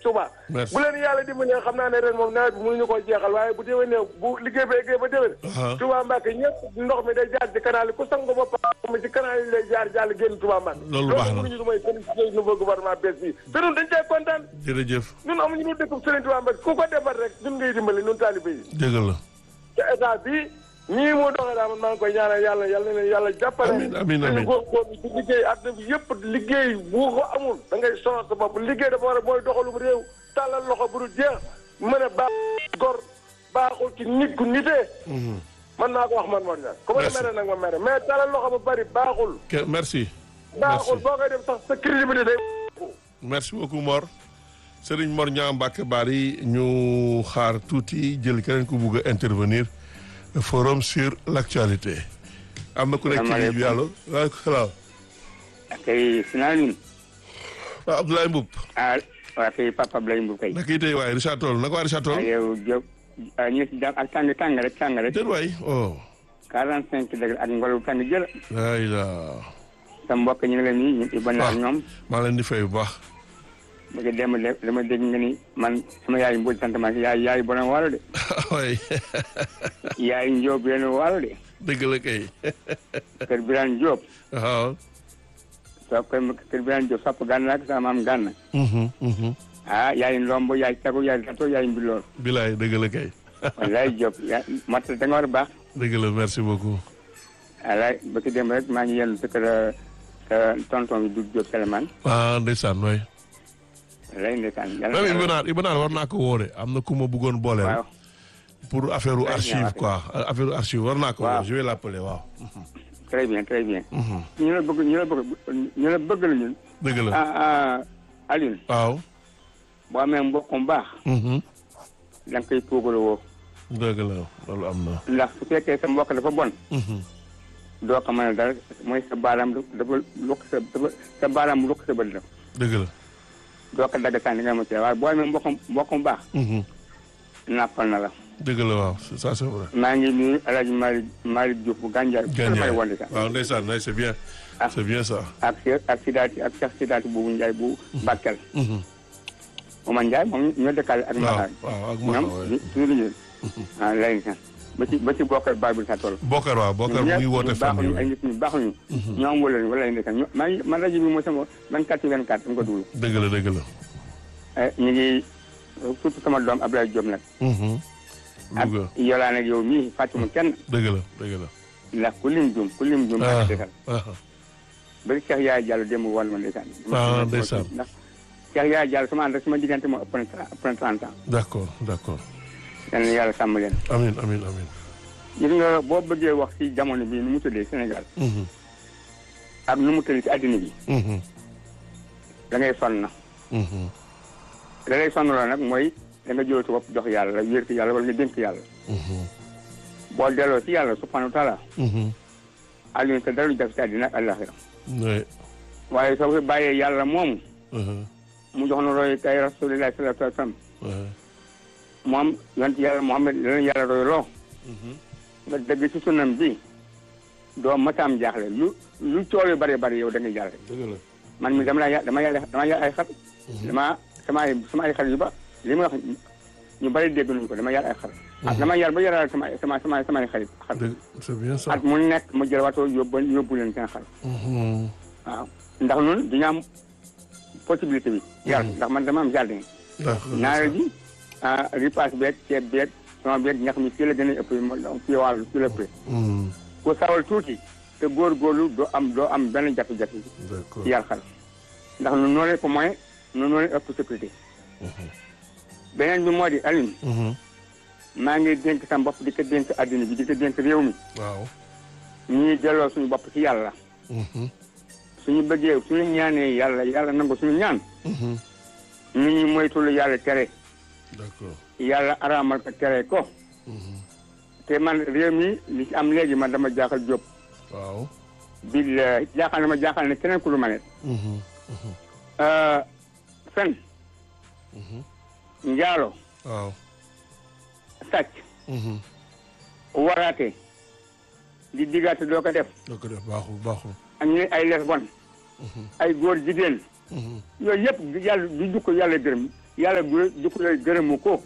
Touba Merci. bu leen yàlla dimbalee xam naa ne ren moom nawet bi mënuñu koo jeexal waaye bu déwénee bu liggéey ba eggee ba déwén Aha. Touba Mbacke ñëpp ndox mi day jaar ci canal yi ku sango ba paa mi ci canal yi lay jaar jàll génn Touba Mbacke Loolu baax na. mënuñu du may félicité nouveau gouvernement bees bi te ñun dañ cee kontaan jërëjëf ñun amuñu lu dëkk Serigne Touba Mbacke ku ko defar rek ñun ngay dimbali ñun taalibe yi dëgg la te état bi nii mu doxee daal man maa ngi koy ñaanal yàlla yàlla na leen yàlla jàppale. Amiin, amiin, amiin. góor góor ci liggéey àdduna bi yëpp liggéey bu ko amul da ngay sonal sa bopp liggéey dafa war a mooy doxalum réew tàllal loxo bu dul jeex mën a baax gor baaxul ci nit ku nitee. man naa ko wax man Mor Ndiaye. ku ma Merci. mere nag ma mere mais tàllal loxo bu bari baaxul. Ke- merci baaxul Merci. boo koy def sax sa crédibilité day. merci beaucoup Mor Serigne Mor Niang Mbacke Bari ñu xaar tuuti jël keneen ku bugg a intervenir forum sur l'actualité am na ku nekk ci ligne bi allo waaleykum salaam kay sinaanin waaw Abdoulaye Mboup ah waa kay papa Blay Mbour kay naka itay waaye Richard Toll naka waa Richard Toll yow Diop ñu si jàmm ak tàng tàng rek tàng rek déet waay oh quarante cinq degré ak ngelaw tàng jël ay la sa mbokk ñu ngi leen nii ñu ibon na ak ñoom maa leen di fay bu baax ba nga dem de dama dégg nga ni man sama yaay mbuuj sant ma yaay yaay borom waalo de waay yaay Njóob benn waalo de dëgg la kay kër Birane Diop waaw soo kër kër Birane Diop sopp gànn ak sama maam gànn mhm mhm ah yaay Ndombo yaay Tagu yaay Gato yaay Mbilor bilaay dëgg la kay wallaay Diop yaa mat da nga war a baax dëgg la merci beaucoup wallaay ba ki dem rek maa ngi yenn sa kër euh, tonton bi du Diop Seleman ah ndeysaan waay wallaay ndeysaan yàlla même Ibanaar Ibanaar war naa ko woo de am na ku ma bëggoon boole waaw pour affaire u Très bien, archive waaw. quoi affaire u archive war naa ko Waaw. woo je vais l'appeler waaw très bien très bien Mhm. ñu la bëgg ñu la bëgg ñu la bëgg la ñun dëgg la ah ah Alioune waaw boo amee mbokk mu baax mhm da nga koy puugaru woo dëgg la loolu am na ndax su fekkee sa mbokk dafa bon mhm doo ko mën a dara mooy sa baaraam dafa lukk sa dafa sa baaraam lukk sa bët la dëgg la doo ko dagg sànni nga mu ci waaye boo amee mbokk mbokk mu baax mhm nàppal na la dëgg la waaw c'est- ça c'est vrai maa ngi nuyu El Hadj Malick Malick Diouf bu Gandiaye Gagné may woon sax waaw ndeysaan nay c'est bien Ah. c'est bien ça ak Cheikh ak Sidaati ak Cheikh Sidaati bu Ndiaye bu Bakel mhm Oumar Ndiaye moom ñoo dëkkaale ak waaw Mbaxaar waaw ak Maka ñoom waay suñu liggéey ah lay sax ba ci ba ci bokkal Babou sa tool Bokar waaw Bokar mu ngi woote fan baaxuñu ay yi nit ñu baaxuñu ñoom wala wala ay ndeysaan ñoo maa ngi man rajo bi mooy sama 24 ci 24 dama ko duglu dëgg la dëgg la ñu ngi surtout sama doom Abdoulaye Diop nag mhm ak Louga yolaan ak yow mii fàttuma kenn dëgg la dëgg la ndax ku lim jum ku lim jum ah ak desal ah ba Cheikh Yaay Diallo démb wàll ma ndeysaan Ah, ndeysaan. ndax Cheikh Yaay Diallo sama ànd ak sama diggante moo ëpp na tra- ëpp na 30 ans d'accord d'accord yal na yàlla sàmm leen amin amin amin gis nga boo bëggee wax ci jamono bi nu mu tëddee Sénégal mhm ak nu mu tëddee ci àddina bi mhm da ngay sonn na mhm da lay sonn la nag mooy da nga jël sa bopp jox yàlla wér ci yàlla wala nga dénk yàlla mhm boo delloo ci yàlla subhanahu wa taala mhm Alioune te dara du def ci àddina ak àllaxira ouais waaye soo ko bàyyee yàlla moomu mhm mu jox na roy kay rasulillahi sallallahu alayhi wa sallam ouais moom yonent yàlla Muhammad leen yàlla roy loo mhm nga dëgg ci sunam bi doo mataam jaaxle lu lu coow yu bari bari yow da ngay jaaxle dëgg la man mi dama la ya dama yàlla dama yàlla ay xar dama sama ay sama ay xar yu ba li ma wax ñu bari dégg nañu ko dama yàlla ay xar ah dama yàlla ba yàlla sama sama sama sama ay xarit xar dëgg c'est bien ça at mu nekk ma jël wato yóbbu yóbbu leen seen xar mhm waaw ndax ñun duñu am possibilité bi yàlla ndax man dama am jardin d'accord ñaareel bi ah ripaas beeg ceeb beeg sama beeg ñax mi fii la gën a ëpp ma fii wàllu fii la ëppee mhm ku sawal tuuti te góorgóorlu doo am doo am benn jafe-jafe d'accord ci yar xar ndax nu noo leen ko moyen nu noo leen ëpp sécurité beneen bi moo di Alioune mhm maa ngi dénk sa bopp di ko dénk adduna bi di ko dénk réew mi waaw ñuy delloo suñu bopp ci yàlla mhm suñu bëggee suñu ñaanee yàlla yàlla nangu suñu ñaan mhm nu ñuy moytul yàlla tere d'accord yàlla araamal ko tere ko mhm te man réew mi li ci am léegi man dama jaaxal jóg waaw bi jaaxal na ma jaaxal ne keneen ku lu ma ne mhm fen mhm njaalo waaw sàcc mhm waraate di diggaate doo ko def doo ko def baaxul baaxul ak ñu ay les bon ay góor jigéen mhm yooyu yëpp yàlla du jukko yàlla gërëm yàlla du du ko lay gërëmu ko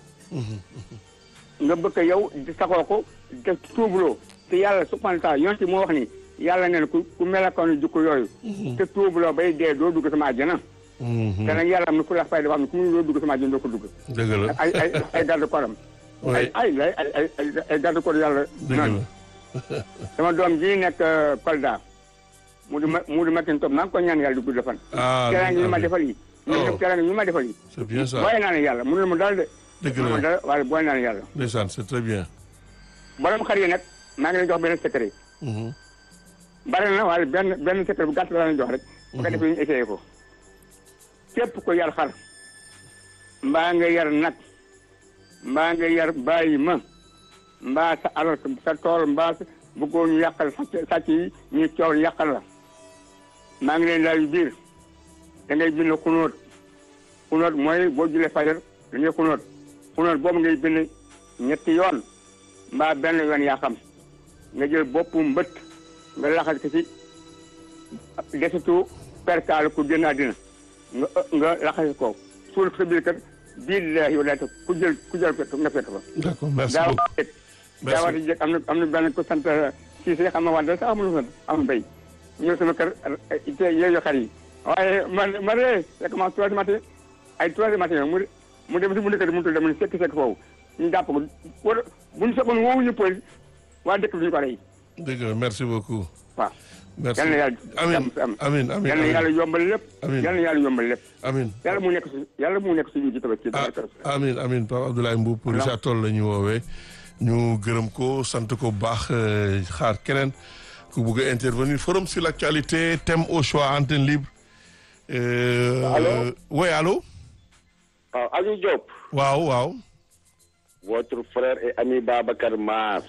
nga bëgg a yow di saxoo ko te tuubuloo te yàlla subhanahu wa taala yonti moo wax ni yàlla neen ku ku melakoon jukko yooyu te tuubuloo bay dee doo dugg sama àjjana te nag yàlla am na ku la fay dafa am ne ku mu doo dugg sama àjjana doo ko dugg dëgg la ay ay ay garde koram Oui. ay ay ay ay ay ay garde corps yàlla dëgg noonu la sama doom ji nekk euh, Kolda mu di ma mu di matin top maa ngi ko ñaan yàlla di gudd fan ah teraanga ñu ma amiin. defal yi ñu Oh. def teraanga ñu ma defal yi c'est bien ça booy naa ne yàlla mënul mu dal de dëgg mënul mu la dal waaye booy naa ne yàlla ndeysaan c'est très bien borom xar yi nag maa ngi leen jox benn secret Mhm. bari na waaye benn benn secret bu gàtt la leen jox rek bu ko defee ñu essayé ko képp ko yar xar mbaa nga yar nag mbaa nga yar bàyyi ma mbaa sa alal sa tool mbaa sa bëggoo ñu yàqal sàcc sàcc yi ñu coow yàqal la maa ngi leen laayu biir da ngay bind xunóot xunóot mooy boo julee fajar da ngay xunóot xunóot boobu ngay bind ñetti yoon mbaa benn yoon yaa xam nga jël boppu mbët nga laxas ko ci desitu perkaal ku génn àddina nga nga laxas ko suul ko sa biir kër billaahi wala te ku jël ku jël fekk nga fekk fa d'accord merci daaw beaucoup jëkk Merci. daawaati jëkk am na am na benn ku sant si si xam nga wante sax amul sant am mbéy ñëw sama kër te yooyu xar yi waaye man man de fekk ma trois matin ay trois matin mu mu dem si bu ndëkk mu tudd mu ne sekk sekk foofu ñu jàpp ko wala bu ñu fekkoon woowu ñu police waa dëkk bi ñu ko rey dëgg la merci beaucoup waaw merci yal na yàlla amin jàmm si am amin amin yal na yàlla yombal lépp Amiin. yal na yàlla yombal lépp amin yàlla mu nekk si yàlla mu nekk suñu ji tabaski ah amin amin Pape Abdoulaye Mboup pour Voilà. Richard Toll la ñu woowee ñu gërëm ko sant ko bu baax euh, xaar keneen ku bugg a intervenir forum sur l'actualité thème au choix antenne libre Euh, Allô oui allô waaw Aliou Diop waaw waaw votre frère et ami Babacar Mar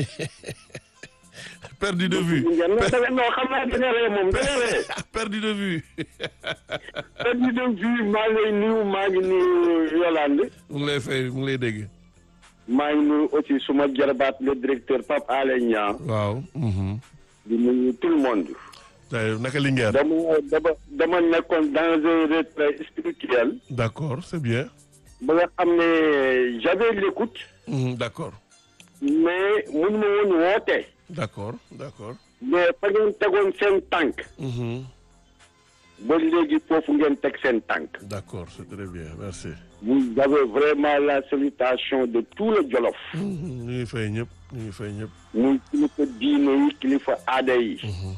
perdu de vue ngeen non tamit non xam naa dina ree moom dina ree perdu de vue perdu de vue maa ngi lay nuyu maa ngi nuyu Yolande mu ngi lay fay mu ngi lay dégg maa ngi nuyu aussi suma jarbaat le directeur Pape Alé Niang waaw mhm. di nuyu tout le monde D'ailleurs, naka Linguère dama dama dama nekkoon dans un retrait spirituel d'accord c'est bien ba nga xam ne j'avais l'écoute Mhm, d'accord mais mun ma woon woote d'accord d'accord mais fa ngeen tegoon seen tànk Mhm. ba léegi foofu ngeen teg seen tànk d'accord c'est très bien merci vous avez vraiment la salutation de tout le Jolof Mhm, ñu ngi fay ñëpp ñu ngi fay ñëpp muy kilifa diine yi kilifa aada yi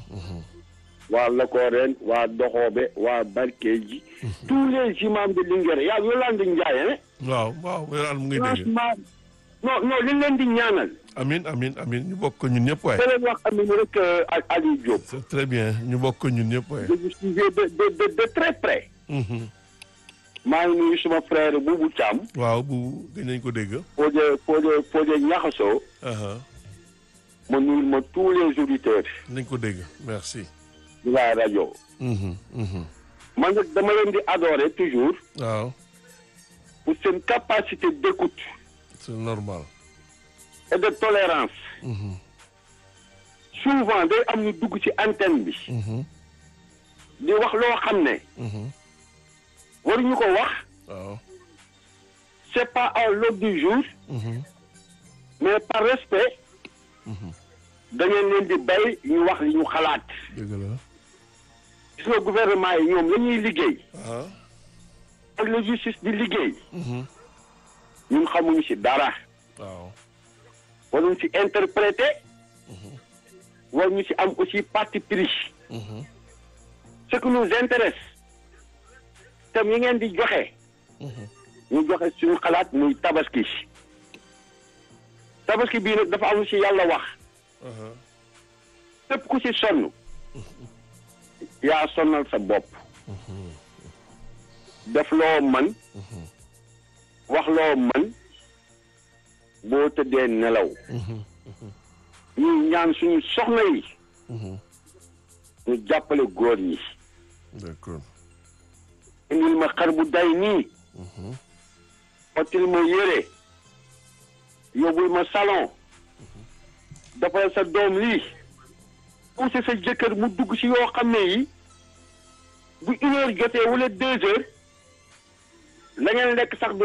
waa Lokoreen waa Doxoobe waa Barkeeji tous les imams de Linguère yaa Yolande Ndiaye waaw waaw yolaan mu ngi dégg franchement non non li leen di ñaanal amin amin amin ñu bokk ko ñun ñëpp waay da leen wax amin rek ak Aliou Diop c'est très bien ñu bokk ko ñun ñëpp waay je vous suivais de de de de très près Mhm. maa ngi nuyu suma frère Boubou Thiam waaw bu gën nañ ko dégg Fodé Fodé Fodé Ñaxasoo aha ma nuyul ma tous les auditeurs nañ ko dégg merci de la rajo Mhm, mhm. man nag dama leen di adorer toujours waaw pour seen capacité d'écoute c'est normal et de tolérance Mhm, souvent day am ñu dugg ci antenne bi mhm, di wax loo xam ne mhm. waruñu ko wax waaw c'est pas à l'ordre du jour Mhm, mais par respect da ngeen leen di bay ñu wax li ñu xalaat dëgg la gis nga gouvernement yi ñoom la ñuy liggéey ah ak la justice di liggéey Mhm, ñun xamuñu ci dara waaw waruñu ci interpréter waruñu ci am aussi parti pris Mhm, ce qui nous intéresse tam yi ngeen di joxe mhm. ñu joxe suñu xalaat muy tabaski tabaski bii nag dafa am lu ci yàlla wax aha képp ku ci sonn yaa sonnal sa bopp def loo man wax loo man boo tëddee nelaw ñuy ñaan suñu soxna yi Mhm. ñu jàppale góor ñi d'accord indil ma xar bu day nii ottil ma yére yóbbul ma salon defal sa doom lii poussé sa jëkkër mu dugg ci yoo xam ne yi bu une heure jotee wala deux heures la ngeen lekk sax du